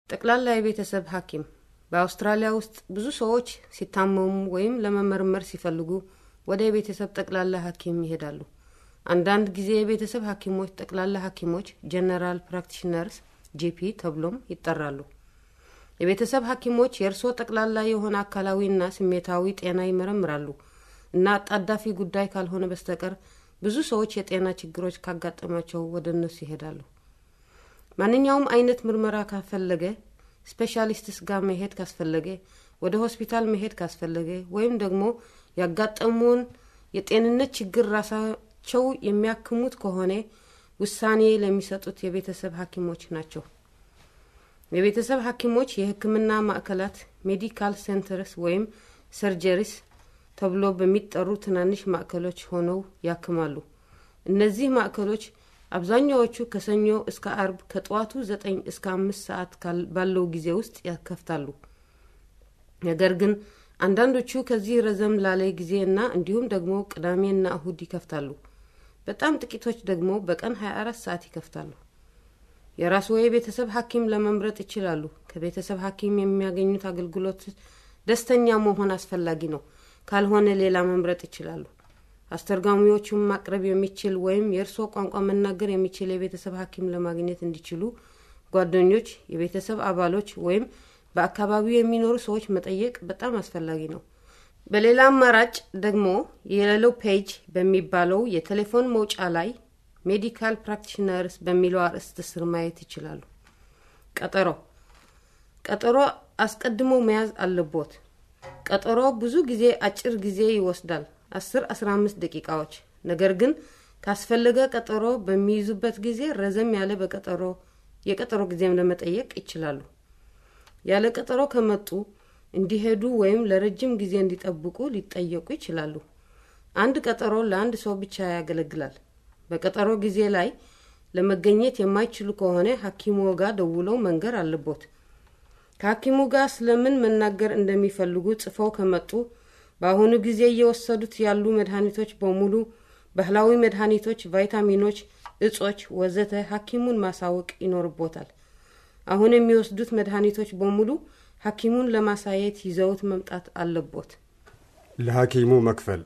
ጠቅላላ የቤተሰብ ሐኪም በአውስትራሊያ ውስጥ ብዙ ሰዎች ሲታመሙ ወይም ለመመርመር ሲፈልጉ ወደ የቤተሰብ ጠቅላላ ሐኪም ይሄዳሉ። አንዳንድ ጊዜ የቤተሰብ ሐኪሞች ጠቅላላ ሐኪሞች ጀነራል ፕራክቲሽነርስ ጂፒ ተብሎም ይጠራሉ። የቤተሰብ ሐኪሞች የእርስዎ ጠቅላላ የሆነ አካላዊና ስሜታዊ ጤና ይመረምራሉ እና አጣዳፊ ጉዳይ ካልሆነ በስተቀር ብዙ ሰዎች የጤና ችግሮች ካጋጠማቸው ወደ እነሱ ይሄዳሉ። ማንኛውም አይነት ምርመራ ካስፈለገ ስፔሻሊስትስ ጋር መሄድ ካስፈለገ ወደ ሆስፒታል መሄድ ካስፈለገ ወይም ደግሞ ያጋጠሙን የጤንነት ችግር ራሳቸው የሚያክሙት ከሆነ ውሳኔ ለሚሰጡት የቤተሰብ ሐኪሞች ናቸው። የቤተሰብ ሐኪሞች የሕክምና ማዕከላት ሜዲካል ሴንተርስ ወይም ሰርጀሪስ ተብሎ በሚጠሩ ትናንሽ ማዕከሎች ሆነው ያክማሉ። እነዚህ ማዕከሎች አብዛኛዎቹ ከሰኞ እስከ አርብ ከጠዋቱ ዘጠኝ እስከ አምስት ሰዓት ባለው ጊዜ ውስጥ ያከፍታሉ። ነገር ግን አንዳንዶቹ ከዚህ ረዘም ላለ ጊዜ እና እንዲሁም ደግሞ ቅዳሜና እሁድ ይከፍታሉ። በጣም ጥቂቶች ደግሞ በቀን 24 ሰዓት ይከፍታሉ። የራስዎ የቤተሰብ ሐኪም ለመምረጥ ይችላሉ። ከቤተሰብ ሐኪም የሚያገኙት አገልግሎት ደስተኛ መሆን አስፈላጊ ነው። ካልሆነ ሌላ መምረጥ ይችላሉ። አስተርጓሚዎቹን ማቅረብ የሚችል ወይም የእርስዎ ቋንቋ መናገር የሚችል የቤተሰብ ሐኪም ለማግኘት እንዲችሉ ጓደኞች፣ የቤተሰብ አባሎች ወይም በአካባቢው የሚኖሩ ሰዎች መጠየቅ በጣም አስፈላጊ ነው። በሌላ አማራጭ ደግሞ የሌሎ ፔጅ በሚባለው የቴሌፎን መውጫ ላይ ሜዲካል ፕራክቲሽነርስ በሚለው አርዕስት ስር ማየት ይችላሉ። ቀጠሮ ቀጠሮ አስቀድሞ መያዝ አለቦት። ቀጠሮ ብዙ ጊዜ አጭር ጊዜ ይወስዳል፣ አስር አስራ አምስት ደቂቃዎች። ነገር ግን ካስፈለገ ቀጠሮ በሚይዙበት ጊዜ ረዘም ያለ በቀጠሮ የቀጠሮ ጊዜም ለመጠየቅ ይችላሉ። ያለ ቀጠሮ ከመጡ እንዲሄዱ ወይም ለረጅም ጊዜ እንዲጠብቁ ሊጠየቁ ይችላሉ። አንድ ቀጠሮ ለአንድ ሰው ብቻ ያገለግላል። በቀጠሮ ጊዜ ላይ ለመገኘት የማይችሉ ከሆነ ሐኪሙ ጋር ደውለው መንገር አለቦት። ከሐኪሙ ጋር ስለምን መናገር እንደሚፈልጉ ጽፈው ከመጡ በአሁኑ ጊዜ እየወሰዱት ያሉ መድኃኒቶች በሙሉ ባህላዊ መድኃኒቶች፣ ቫይታሚኖች፣ እጾች፣ ወዘተ ሐኪሙን ማሳወቅ ይኖርቦታል። አሁን የሚወስዱት መድኃኒቶች በሙሉ ሐኪሙን ለማሳየት ይዘውት መምጣት አለቦት። ለሐኪሙ መክፈል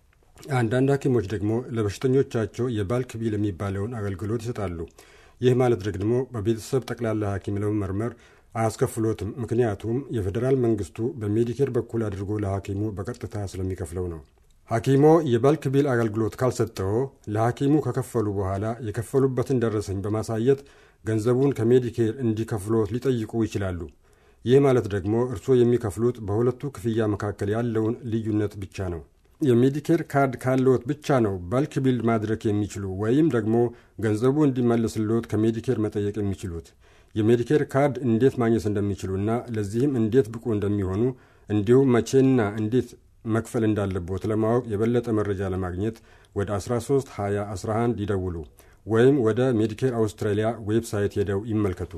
አንዳንድ ሐኪሞች ደግሞ ለበሽተኞቻቸው የባልክ ቢል የሚባለውን አገልግሎት ይሰጣሉ። ይህ ማለት ደግሞ በቤተሰብ ጠቅላላ ሐኪም ለመመርመር አያስከፍሎትም። ምክንያቱም የፌዴራል መንግስቱ በሜዲኬር በኩል አድርጎ ለሐኪሙ በቀጥታ ስለሚከፍለው ነው። ሐኪሞ የባልክ ቢል አገልግሎት ካልሰጠው ለሐኪሙ ከከፈሉ በኋላ የከፈሉበትን ደረሰኝ በማሳየት ገንዘቡን ከሜዲኬር እንዲከፍሎት ሊጠይቁ ይችላሉ። ይህ ማለት ደግሞ እርስዎ የሚከፍሉት በሁለቱ ክፍያ መካከል ያለውን ልዩነት ብቻ ነው። የሜዲኬር ካርድ ካለዎት ብቻ ነው ባልክ ቢል ማድረግ የሚችሉ ወይም ደግሞ ገንዘቡ እንዲመለስልዎት ከሜዲኬር መጠየቅ የሚችሉት። የሜዲኬር ካርድ እንዴት ማግኘት እንደሚችሉና ለዚህም እንዴት ብቁ እንደሚሆኑ እንዲሁም መቼና እንዴት መክፈል እንዳለቦት ለማወቅ የበለጠ መረጃ ለማግኘት ወደ 13 20 11 ይደውሉ ወይም ወደ ሜዲኬር አውስትራሊያ ዌብሳይት ሄደው ይመልከቱ።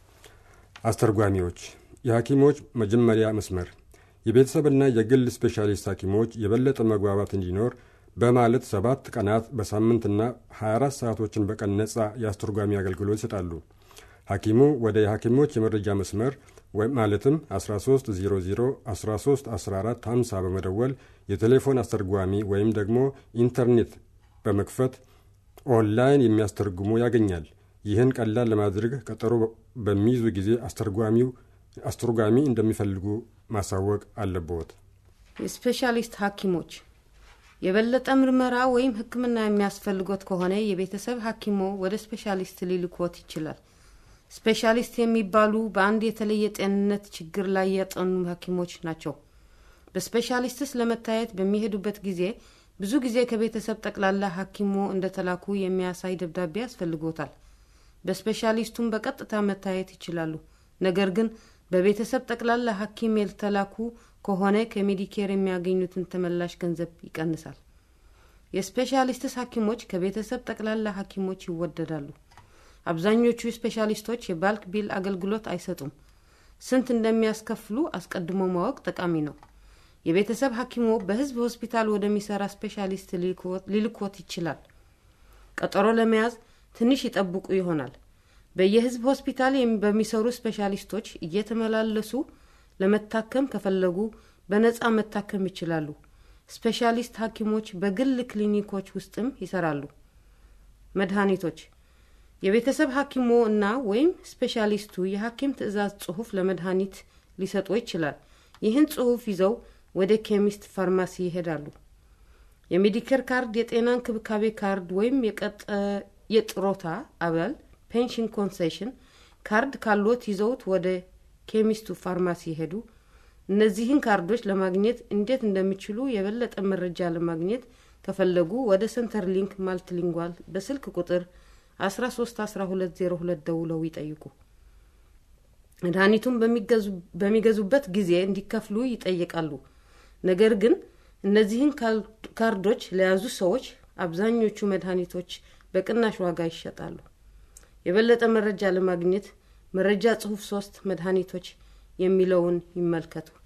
አስተርጓሚዎች የሐኪሞች መጀመሪያ መስመር የቤተሰብና የግል ስፔሻሊስት ሐኪሞች የበለጠ መግባባት እንዲኖር በማለት ሰባት ቀናት በሳምንትና 24 ሰዓቶችን በቀን ነጻ የአስተርጓሚ አገልግሎት ይሰጣሉ። ሐኪሙ ወደ የሐኪሞች የመረጃ መስመር ማለትም 1300 13 14 50 በመደወል የቴሌፎን አስተርጓሚ ወይም ደግሞ ኢንተርኔት በመክፈት ኦንላይን የሚያስተርጉሙ ያገኛል። ይህን ቀላል ለማድረግ ቀጠሮ በሚይዙ ጊዜ አስተርጓሚው አስተርጓሚ እንደሚፈልጉ ማሳወቅ አለብዎት። የስፔሻሊስት ሐኪሞች የበለጠ ምርመራ ወይም ሕክምና የሚያስፈልጎት ከሆነ የቤተሰብ ሐኪሞ ወደ ስፔሻሊስት ሊልኮት ይችላል። ስፔሻሊስት የሚባሉ በአንድ የተለየ ጤንነት ችግር ላይ ያጠኑ ሐኪሞች ናቸው። በስፔሻሊስትስ ለመታየት በሚሄዱበት ጊዜ ብዙ ጊዜ ከቤተሰብ ጠቅላላ ሐኪሞ እንደተላኩ የሚያሳይ ደብዳቤ ያስፈልጎታል። በስፔሻሊስቱም በቀጥታ መታየት ይችላሉ። ነገር ግን በቤተሰብ ጠቅላላ ሐኪም ያልተላኩ ከሆነ ከሜዲኬር የሚያገኙትን ተመላሽ ገንዘብ ይቀንሳል። የስፔሻሊስትስ ሐኪሞች ከቤተሰብ ጠቅላላ ሐኪሞች ይወደዳሉ። አብዛኞቹ ስፔሻሊስቶች የባልክ ቢል አገልግሎት አይሰጡም። ስንት እንደሚያስከፍሉ አስቀድሞ ማወቅ ጠቃሚ ነው። የቤተሰብ ሐኪሞ በሕዝብ ሆስፒታል ወደሚሰራ ስፔሻሊስት ሊልኮት ይችላል። ቀጠሮ ለመያዝ ትንሽ ይጠብቁ ይሆናል። በየህዝብ ሆስፒታል በሚሰሩ ስፔሻሊስቶች እየተመላለሱ ለመታከም ከፈለጉ በነጻ መታከም ይችላሉ። ስፔሻሊስት ሐኪሞች በግል ክሊኒኮች ውስጥም ይሰራሉ። መድኃኒቶች የቤተሰብ ሐኪሞ እና ወይም ስፔሻሊስቱ የሐኪም ትዕዛዝ ጽሑፍ ለመድኃኒት ሊሰጡ ይችላል። ይህን ጽሑፍ ይዘው ወደ ኬሚስት ፋርማሲ ይሄዳሉ። የሜዲኬር ካርድ፣ የጤና እንክብካቤ ካርድ ወይም የጥሮታ አባል ፔንሽን ኮንሴሽን ካርድ ካሎት ይዘውት ወደ ኬሚስቱ ፋርማሲ ይሄዱ። እነዚህን ካርዶች ለማግኘት እንዴት እንደሚችሉ የበለጠ መረጃ ለማግኘት ከፈለጉ ወደ ሰንተር ሊንክ ማልቲሊንጓል በስልክ ቁጥር 13 1202 ደውለው ይጠይቁ። መድኃኒቱን በሚገዙበት ጊዜ እንዲከፍሉ ይጠይቃሉ። ነገር ግን እነዚህን ካርዶች ለያዙ ሰዎች አብዛኞቹ መድኃኒቶች በቅናሽ ዋጋ ይሸጣሉ። የበለጠ መረጃ ለማግኘት መረጃ ጽሑፍ ሶስት መድኃኒቶች የሚለውን ይመልከቱ።